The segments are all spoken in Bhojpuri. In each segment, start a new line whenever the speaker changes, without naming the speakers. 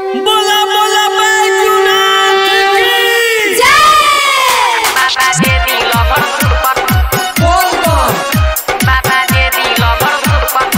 बोला बोला बैजूनाथ की
बाबा दे दिल भर सुपर बाबा दे दिल भर सुपर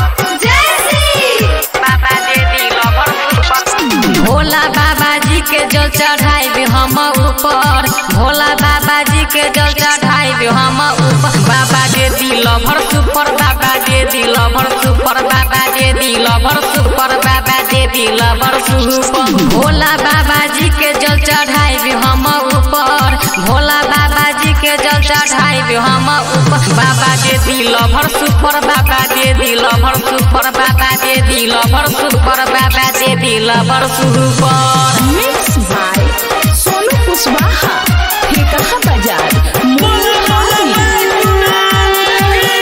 बाबा दे दिल भर सुपर भोला बाबा जी के जल चढ़ाई हम ऊपर भोला बाबा जी के जल चढ़ाई हम ऊपर बाबा दे दिल भर सुपर बाबा दे दिल भर सुपर बाबा दे दिल भर सुपर बाबा दे दिल भर सुपर भोला बाबा जी के जल चढ़ाई हम ऊपर भोला बाबा जी के जल चढ़ाई हम ऊपर बाबा दे दिल भर सुपर बाबा दे दिल भर सुपर बाबा दे दिल भर सुपर बाबा दे दिल भर super
mix by Sonu Kushwaha ठेकहा बाजार
बोला बोला बैजूनाथ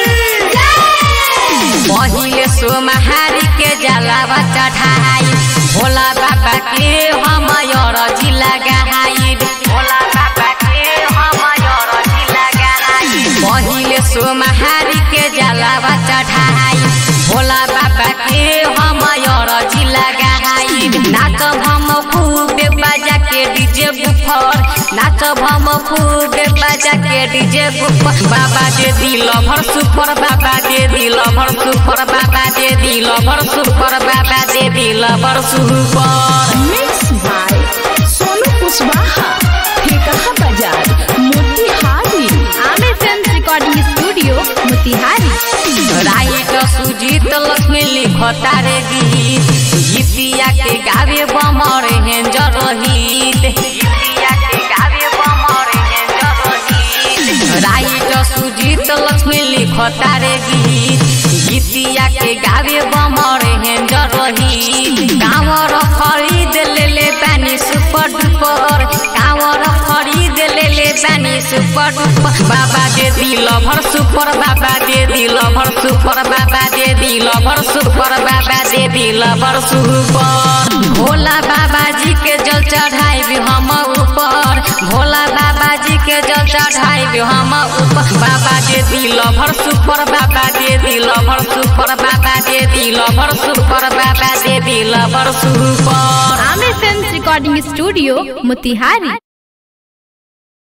की
पहिले सोमहारी के जलावा चढ़ाई भोला बाबा के हम अरजी लगाई भोला बाबा के हम अरजी लगाई पहिले सोमहारी के जलावा चढ़ाई भोला बाबा के हम अरजी लगाई नाचब हम खूबे बजा के डीजे बुफर नाचब हम खूबे बजा के डीजे बुफर बाबा दे दिल भर सुपर बाबा दे दिल भर सुपर बाबा दे दिल भर सुपर बाबा दे दिल भर super
mix by Sonu Kushwaha ठेकहा बाजार Motihari
Aamir film recording studio Motihari
write Sujeet Lakshmi लिखता रे गीत गीतिया के गावे बमर हेंजर रहित गीतिया के गावे बमर हेंजर रहित राइट सुजीत लक्ष्मी लिखता रे गीत गीतिया के गावे बमर हेंजर रहित कांवर खरीद ले ले पानी सुपर डुपर कांवर खरीद ले ले पानी सुपर डुपर बाबा दे दिल भर सुपर बाबा दे दिल भर सुपर बाबा दे दिल भर सुपर बाबा दे दिल भर सुपर भोला बाबा जी के जल चढ़ाई हम ऊपर भोला बाबा जी के जल चढ़ाई हम ऊपर बाबा दे दिल भर सुपर बाबा दे दिल भर सुपर बाबा दे दिल भर सुपर बाबा दे दिल भर super
Aamir film recording studio Motihari